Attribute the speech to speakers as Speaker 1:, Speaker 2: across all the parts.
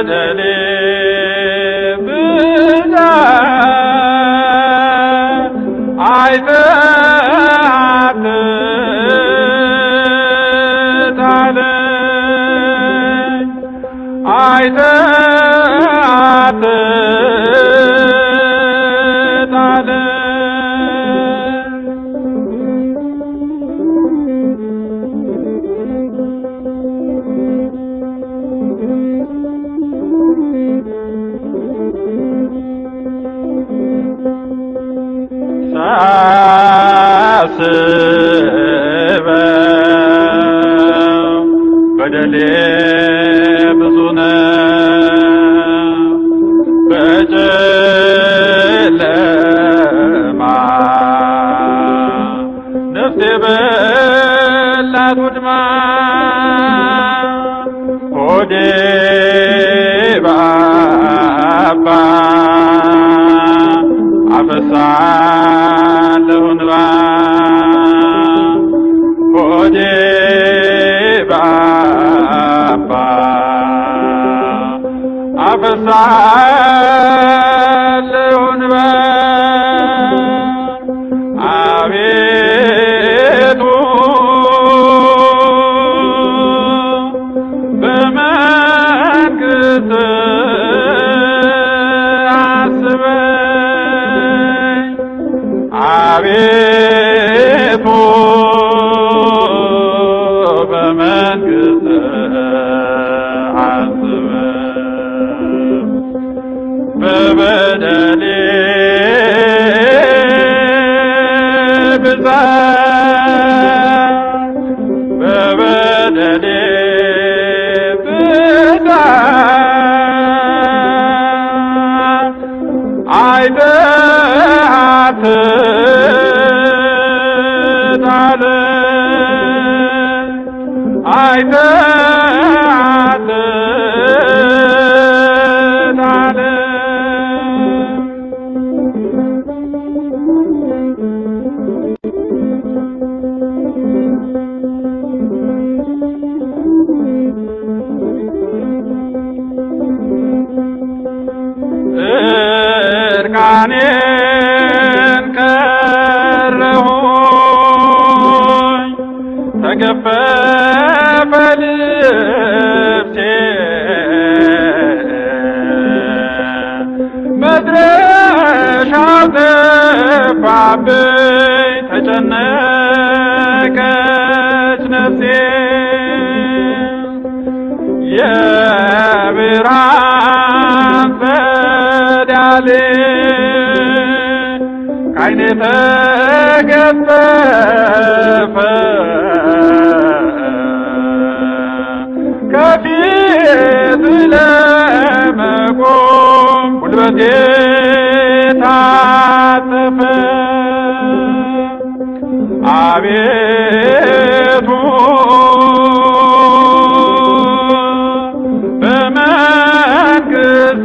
Speaker 1: በበደሌ ብዛት አይተህ አትጣለኝ አይተህ አትጣለኝ ሳስበው በደሌ ብዙ ነው በጨለማ ነፍሴ በላት ውድማ ሆዴ ባባ አፈሳለሁ እንባ ሆዴ ባባ አፈሳለሁ እንባ አቤቱ በመንግሥት አስበኝ አቤቱ በመንግሥት አስበኝ በበደሌ ብዛት በበደሌ ብዛት አይተህ አትጣለኝ አይተህ አትጣለኝ እርቃኔን ቀረሁኝ ተገፈፈ ልብሴ መድረሻው ጠፋብኝ ተጨነቀች ነፍሴ የብርሃን ጸዳል ከዓይኔ ተገፈፈ ከፊት ለመቆም ጉልበቴ ታጠፈ አቤቱ በመንግሥት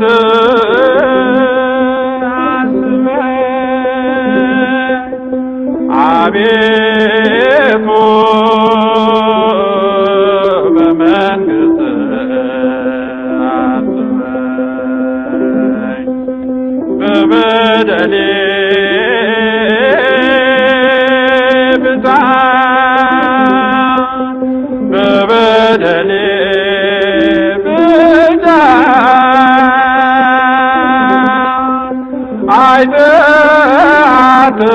Speaker 1: አስበኝ አቤቱ በመንግሥት አስበኝ በበደሌ ብዛት በበደሌ ብዛት አይተህ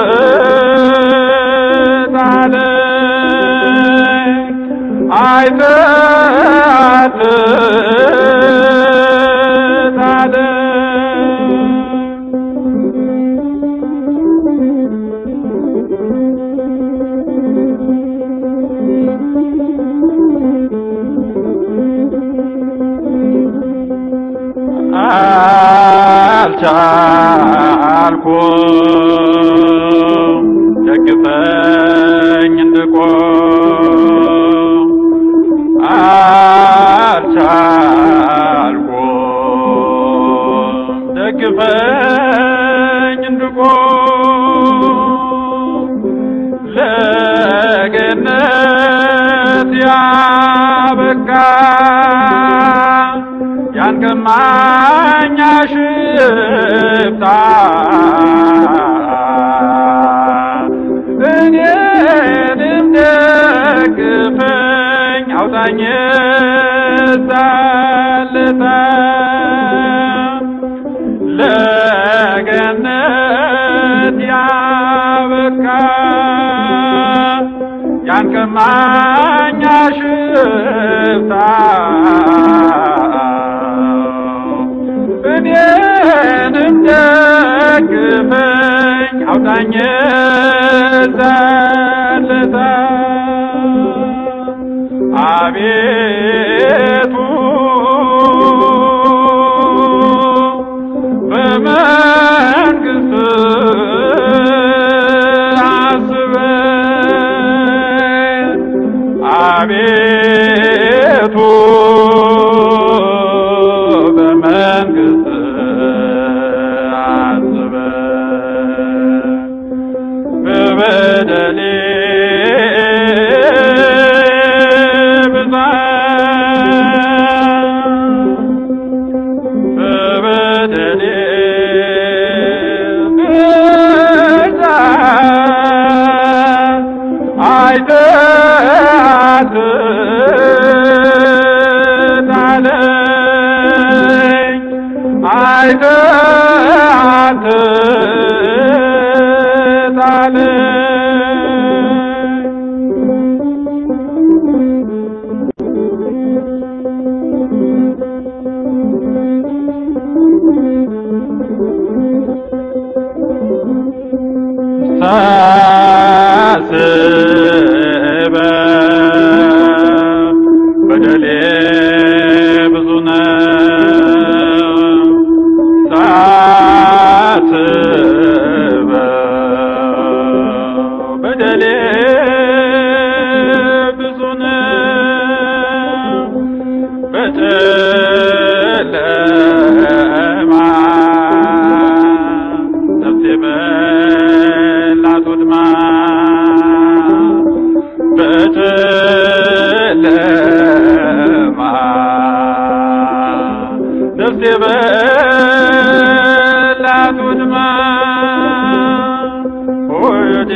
Speaker 1: አትጣለኝ አይተህ አልቻልኩም ደግፈኝ እንድቆም አልቻልኩም ደግፈኝ እንድቆም ለገነት ያበቃ ያን ቀማኛ ሽፍታ እኔንም ደግፈኝ አውጣኝ ዛልታ ለገነት ያበቃ ያን ቀማኛ ሽፍታ እኔንም ደግፈኝ አውጣኝ ዛልታ አቤቱ በመንግሥት አስበኝ አቤቱ በመንግሥት አስበኝ በበደሌ ብዛት በበደሌ ብዛት አይተህ አትጣለኝ አይተህ አትጣለኝ ሳስበ በደሌ ብዙ ነው ሳስበ በደሌ ብዙ ነው በጨለማ ነፍሴ በላት ወድማ በጨለማ ነፍሴ በላት ወድማ ሆዴ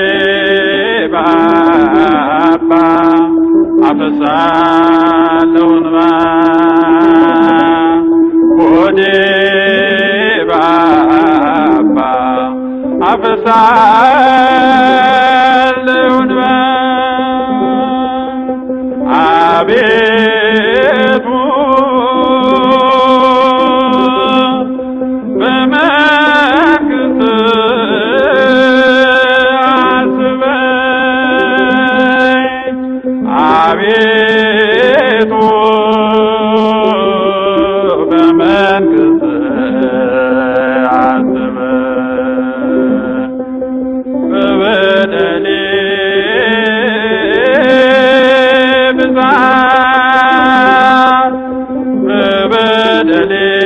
Speaker 1: ባባ አፈሳለሁ እንባ ሆዴ ባባ አፈሳለሁ እንባ አቤቱ በመንግሥት አስበኝ አቤቱ በመንግሥት አስበኝ በበደሌ ብዛት በበደሌ